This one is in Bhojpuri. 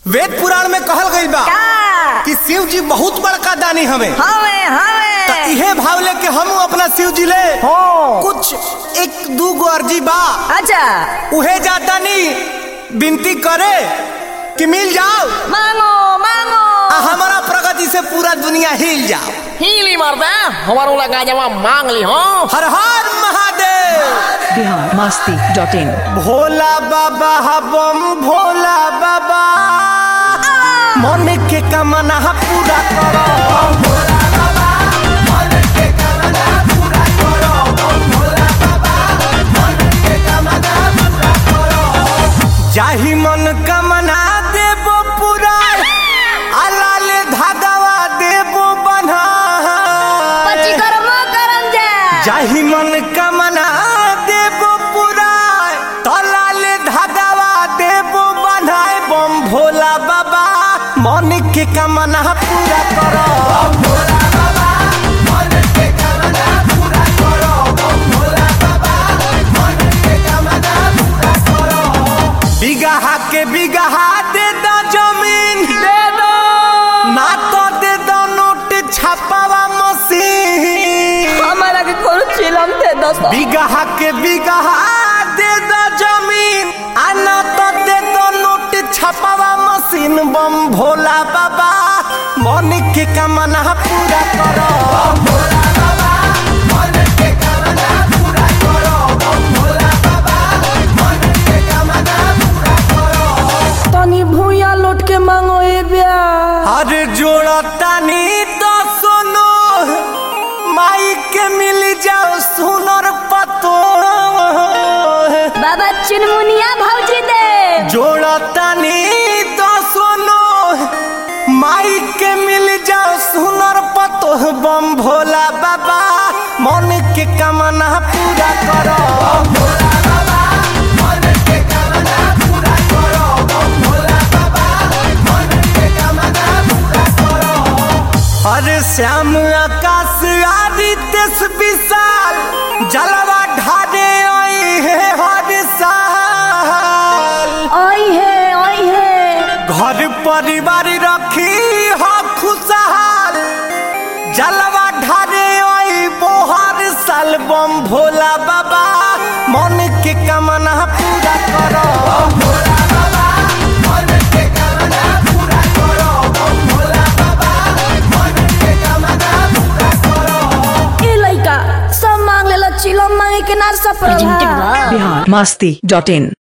वेद पुराण में कहल गईल बा का कि शिव जी बहुत बड़का दानी हमें हवे त हवे इहे भाव लेके हम अपना शिव जी ले हो कुछ एक दू गो अर्जी बा अच्छा उहे जाता नी विनती करे कि मिल जाओ मांगो मांगो आ हमारा प्रगति से पूरा दुनिया हिल जाओ हीली मर्दा हमारो लगा जमा मांग ली हो हर हर महादेव बिहार मस्ती डॉट इन भोला बाबा बम भोला बाबा मन के कमना पूरा करो जाहि मन कमना देबो पूरा अलाल धागवा देबो बन्हा पची कर्म करम जा जाहि मन कमना देबो पूरा तलाल धागवा देबो बन्हाए बम भोला बाबा मन के कमना पूरा करो बिगहा के बिगहा दे दो जमीन दे दो ना तो दे दो नोट छापावा मशीन हमारा के कोन चिलम थे दोस्तों बिगहा के बिगहा दे दो जमीन आना तो दे दो नोट छपावा मशीन बम भोला बाबा मन के कमना पूरा करो तनी भूया लौट के मांगो ए ब्या अरे जोड़ा तानी तो सुनो माई के मिल जाओ सुनर पतो बाबा चुनमुनिया भौजी दे जोड़ा तानी तो सुनो माई के मिल जाओ सुनर पतो बम भोला बाबा मन के कमना पूरा करो अरे श्याम आकाश आदित्य विशाल जलवा ढारे आई है हर साल ओई है ओई है घर परिवार रखी हो खुशहाल जलवा ढारे आई बोहर साल बम भोला बाबा मन के कमना पूरा करो ए लइका सब मांग लेला चिलम मांगे के ना सब बिहार मस्ती डॉट इन